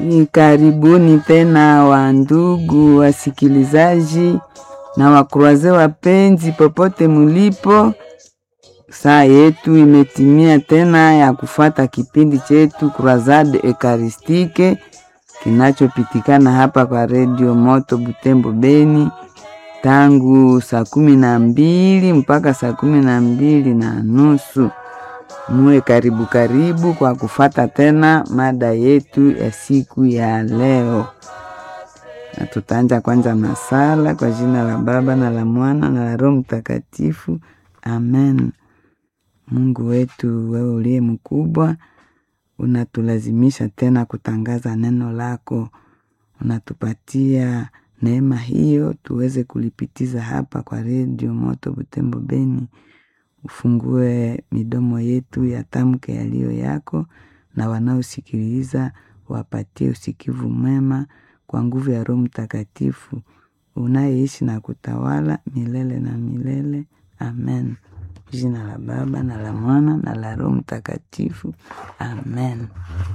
Karibuni tena wa ndugu wasikilizaji na wakruaze wapenzi, popote mulipo. Saa yetu imetimia tena ya kufata kipindi chetu Croisade Ekaristike kinachopitikana hapa kwa redio Moto Butembo Beni tangu saa kumi na mbili mpaka saa kumi na mbili na nusu. Muwe karibu karibu kwa kufata tena mada yetu ya siku ya leo, na tutaanja kwanza masala kwa jina la Baba na la Mwana na la Roho Mtakatifu, amen. Mungu wetu, wewe uliye mkubwa, unatulazimisha tena kutangaza neno lako, unatupatia neema hiyo tuweze kulipitiza hapa kwa redio Moto Butembo Beni. Ufungue midomo yetu ya tamke yaliyo yako, na wanaosikiliza wapatie usikivu mwema kwa nguvu ya Roho Mtakatifu unayeishi na kutawala milele na milele, amen. Jina la Baba na la Mwana na la Roho Mtakatifu, amen.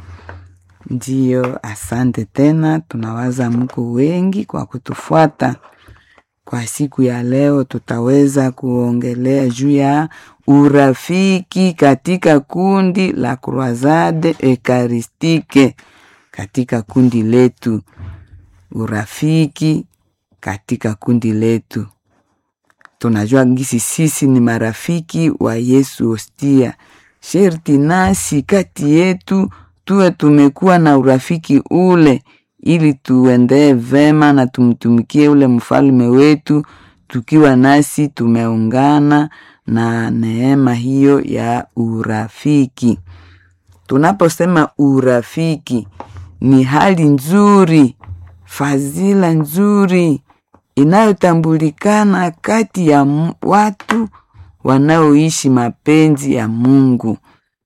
Ndiyo, asante tena. Tunawaza mko wengi kwa kutufuata. Kwa siku ya leo, tutaweza kuongelea juu ya urafiki katika kundi la Croisade Ekaristike, katika kundi letu, urafiki katika kundi letu. Tunajua gisi sisi ni marafiki wa Yesu Hostia, sherti nasi kati yetu tuwe tumekuwa na urafiki ule ili tuendee vema na tumtumikie ule mfalme wetu, tukiwa nasi tumeungana na neema hiyo ya urafiki. Tunaposema urafiki, ni hali nzuri, fadhila nzuri inayotambulikana kati ya watu wanaoishi mapenzi ya Mungu.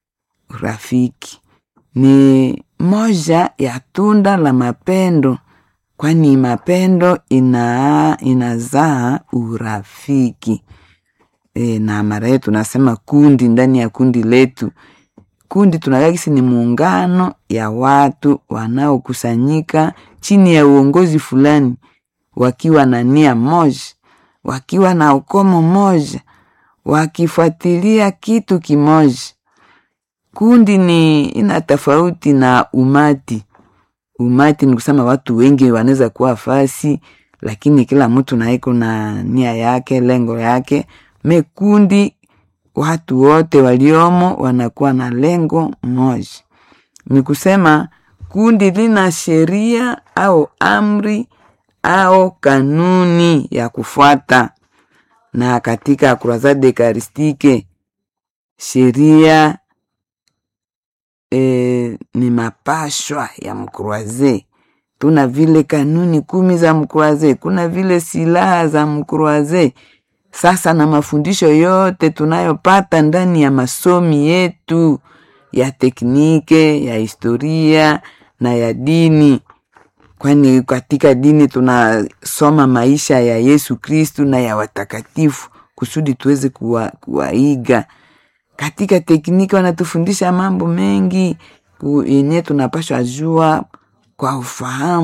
Urafiki ni moja ya tunda la mapendo, kwani mapendo ina inazaa urafiki. E, na mara yetu tunasema kundi, ndani ya kundi letu, kundi tunakakisi ni muungano ya watu wanaokusanyika chini ya uongozi fulani, wakiwa na nia moja, wakiwa na ukomo moja, wakifuatilia kitu kimoja. Kundi ni ina tofauti na umati. Umati ni kusema watu wengi wanaweza kuwa fasi, lakini kila mtu naiko na nia yake, lengo yake. Mekundi watu wote waliomo wanakuwa na lengo moja. Ni kusema kundi lina sheria au amri au kanuni ya kufuata, na katika Croisade Ekaristike sheria E, ni mapashwa ya mkruaze. Tuna vile kanuni kumi za mkruaze, kuna vile silaha za mkruaze. Sasa na mafundisho yote tunayopata ndani ya masomi yetu ya teknike, ya historia na ya dini, kwani katika dini tunasoma maisha ya Yesu Kristu na ya watakatifu kusudi tuweze kuwa, kuwaiga katika tekniki wanatufundisha mambo mengi yenye tunapashwa jua kwa ufahamu.